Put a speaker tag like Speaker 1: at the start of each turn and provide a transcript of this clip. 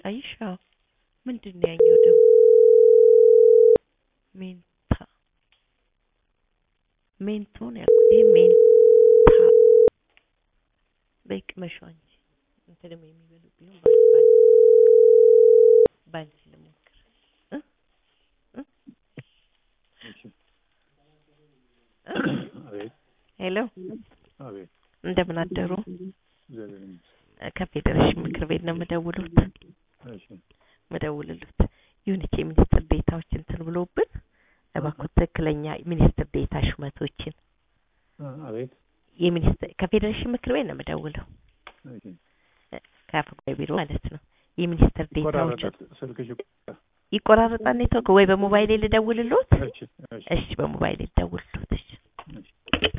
Speaker 1: አየሽ? አዎ። ምንድን ነው ያኛው ደግሞ ሜንታ ሜንቶ ነው ያልኩት። ይሄ ሜንታ በይ ቅመሿ እንጂ እንትንም የሚበሉ ቢሆን ባንቺ ባንቺ ባንቺ ልሞክር እ እ
Speaker 2: አቤት
Speaker 1: ሄሎ
Speaker 2: አቤት
Speaker 1: እንደምን አደሩ?
Speaker 2: እግዚአብሔር ይመስገን።
Speaker 1: ከፌዴሬሽን ምክር ቤት ነው የምደውሉት
Speaker 2: እሺ
Speaker 1: ምደውልሉት ዩኒቲ የሚኒስትር ዴታዎች እንትን ብሎብን እባክዎ ትክክለኛ ሚኒስትር ዴታ ሹመቶችን
Speaker 2: አ- አቤት
Speaker 1: የሚኒስትር ከፌዴሬሽን ምክር ቤት ነው የምደውለው
Speaker 2: እሺ
Speaker 1: ከአፈ ጉባኤ ቢሮ ማለት ነው። የሚኒስትር ዴታዎች
Speaker 2: ይቆራረጣል ስልክሽ ይቆራረጣል።
Speaker 1: ይቆራረጣል ኔትወርክ ወይ በሞባይል ልደውልሎት?
Speaker 2: እሺ እሺ
Speaker 1: እሺ በሞባይል ልደውልሎት። እሺ